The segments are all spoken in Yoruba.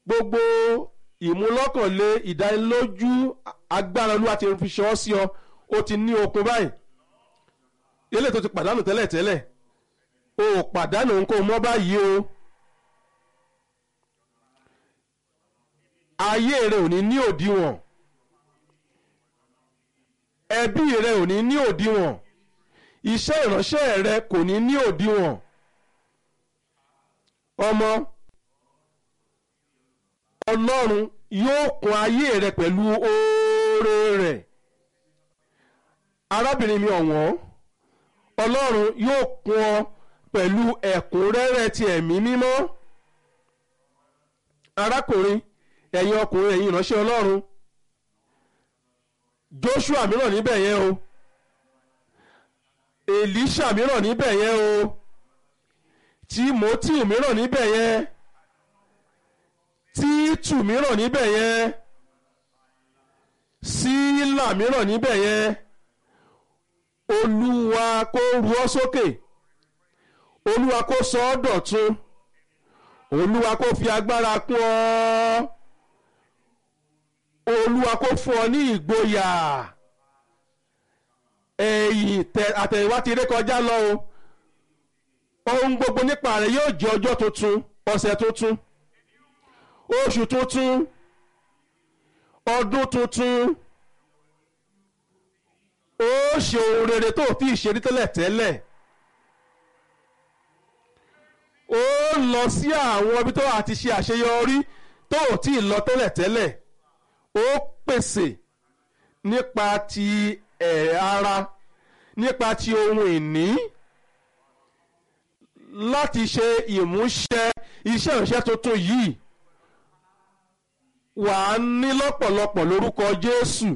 gbogbo ìmúlọ́kànlé ìdánilójú agbára olúwa ti fi ṣọ́ sí ọ ó ti ní okun báyìí eléyìí tó ti pàdánù tẹ́lẹ̀tẹ́lẹ̀ o ò pàdánù nǹkan mọ́ báyìí o ayé rẹ ò ní ní òdiwọ̀n ẹbí rẹ ò ní ní òdiwọ̀n iṣẹ́ ìránṣẹ́ rẹ kò ní ní òdiwọ̀n ọmọ ọlọ́run yóò kún ayé rẹ pẹ̀lú oore rẹ̀ arábìnrin mi ọ̀wọ́n ọlọ́run yóò kún ọ pẹ̀lú ẹ̀kúnrẹ́rẹ́ ti ẹ̀mí mímọ́ arákùnrin ẹ̀yin ọkùnrin ẹ̀yin ìránṣẹ́ ọlọ́run joshua mìíràn níbẹ̀ yẹn o elisha mìíràn níbẹ̀ yẹn o timothy mìíràn níbẹ̀ yẹn títù mìíràn níbẹ̀ yẹn sílà mìíràn níbẹ̀ yẹn olúwa kó ru ọ́ sókè olúwa kó sọ ọ́ dọ̀tun olúwa kó fi agbára kún ọ olúwa kó fún ọ ní ìgboyà ẹ̀yìn àtẹ̀yìnwá ti ré kọjá lọ o ohun gbogbo nípa rẹ̀ yóò jẹ́ ọjọ́ tuntun ọ̀sẹ̀ tuntun oṣù tuntun ọdún tuntun ó ṣe ohun rere tó fi ìṣerí tẹ́lẹ̀ tẹ́lẹ̀ ó lọ sí àwọn ibi tó àti ṣe àṣeyọrí tó ò tí ì lọ tẹ́lẹ̀ tẹ́lẹ̀ ó pèsè nípa ti ẹ̀ ara nípa ti ohun ìní láti ṣe ìmúṣẹ iṣẹ́ ìránṣẹ́ tuntun yìí wà á ní lọ́pọ̀lọpọ̀ lórúkọ Jésù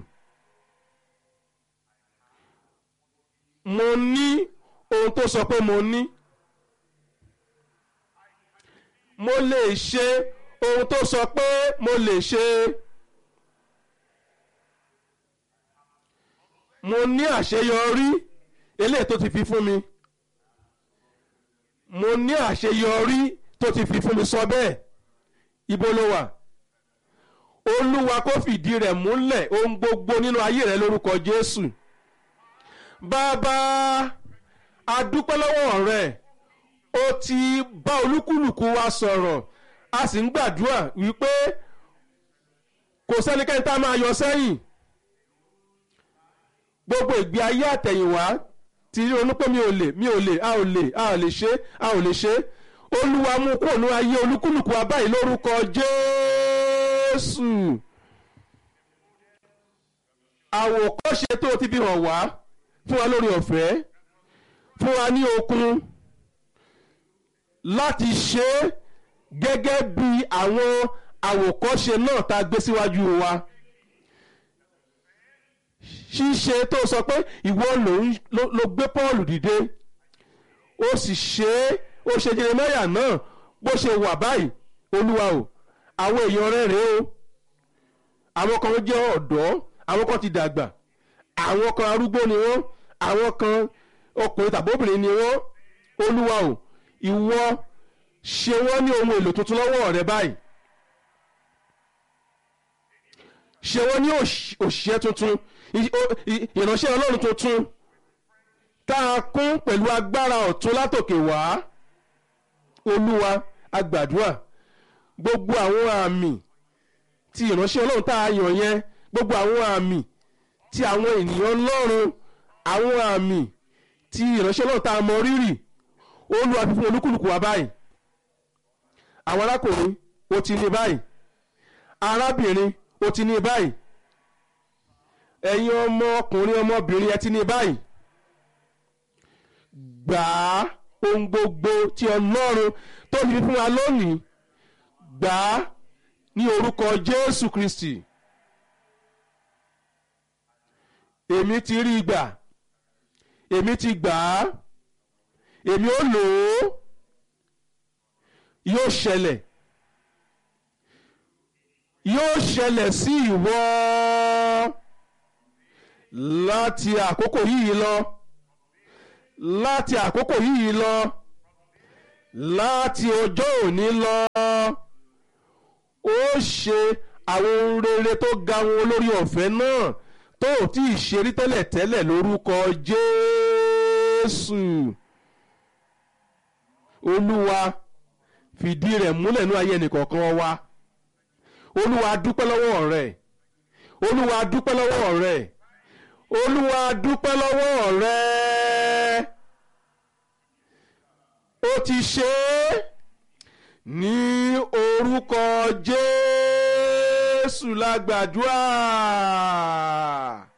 mo ní ohun tó sọ pé mo ní mo lè ṣe ohun tó sọ pé mo lè ṣe mo ní àṣeyọrí eléyìí tó ti fi fún mi mo ní àṣeyọrí tó ti fi fún mi sọ bẹ́ẹ̀ ibo ló wà olúwa kó fìdí rẹ̀ múlẹ̀ ohun gbogbo nínú ayé rẹ̀ lórúkọ jésù bàbá adúpẹ́ lọ́wọ́ rẹ̀ ó ti bá olúkúlùkù wa sọ̀rọ̀ a sì ń gbàdúrà wípé kò sẹ́nikẹ́ni tá a máa yọ sẹ́yìn gbogbo ìgbé ayé àtẹ̀yìnwá ti rí onú pé mi ò lè mi ò lè a ò lè a ò lè ṣe a ò lè ṣe olúwa mú kúrò ní ayé olúkúlùkù wa báyìí lórúkọ jésù àwòkọ́ṣe tó ti fi hàn wá fún wa lórí ọ̀fẹ́ fún wa ní okun láti ṣe é gẹ́gẹ́ bí àwọn àwòkọ́ṣe náà tá a gbé síwájú wa ṣíṣe tó sọ pé ìwọ ló gbé Pọ́ọ̀lù dìde ó sì ṣe é ó ṣe Jeremáyà náà bó ṣe wà báyìí olúwa o àwọn èèyàn rẹ̀ rèé o àwọn kan jẹ́ ọ̀dọ́ àwọn kan ti dàgbà àwọn kan arúgbó ni wọ́n àwọn kan ọkùnrin tàbí obìnrin ni wọ́n olúwa o ìwọ ṣe wọ́n ní ohun èlò tuntun lọ́wọ́ rẹ báyìí ṣe wọ́n ní òṣìṣẹ́ tuntun ìránṣẹ́ ọlọ́run tuntun tá a kún pẹ̀lú agbára ọ̀tun látòkè wá olúwa agbàdúrà gbogbo àwọn àmì tí ìránṣẹ́ ọlọ́run tá a yàn yẹn gbogbo àwọn àmì tí àwọn ènìyàn ọlọ́run àwọn àmì tí ìránṣẹ́ ọlọ́run tá a mọ rírì olúwa fi fún olúkúlùkù wa báyìí àwọn arákùnrin ó ti ní báyìí arábìnrin ó ti ní báyìí ẹ̀yin ọmọ ọkùnrin ọmọbìnrin ẹ ti ní báyìí gbà á ohun gbogbo tí ọlọ́run tó fi fún wa lónìí gbà á ní orúkọ jésù kristi èmi ti rí i gbà èmi ti gbà á èmi ó lò ó yóò ṣẹlẹ̀ yóò ṣẹlẹ̀ sí ìwọ láti àkókò yìí lọ láti àkókò yìí lọ láti ọjọ́ òní lọ ó yóò ṣe àwọn ohun rere tó ga wọn olórí ọ̀fẹ́ náà tó ò tí ì ṣe rí tẹ́lẹ̀ tẹ́lẹ̀ lórúkọ Jésù Olúwa fìdí rẹ̀ múlẹ̀ ní ayé ẹnìkọ̀ọ̀kan wa Olúwa dúpẹ́ lọ́wọ́ rẹ̀ Olúwa dúpẹ́ lọ́wọ́ rẹ̀ Olúwa dúpẹ́ lọ́wọ́ rẹ̀ ó ti ṣe é ní orúkọ Jésù la gbàdúrà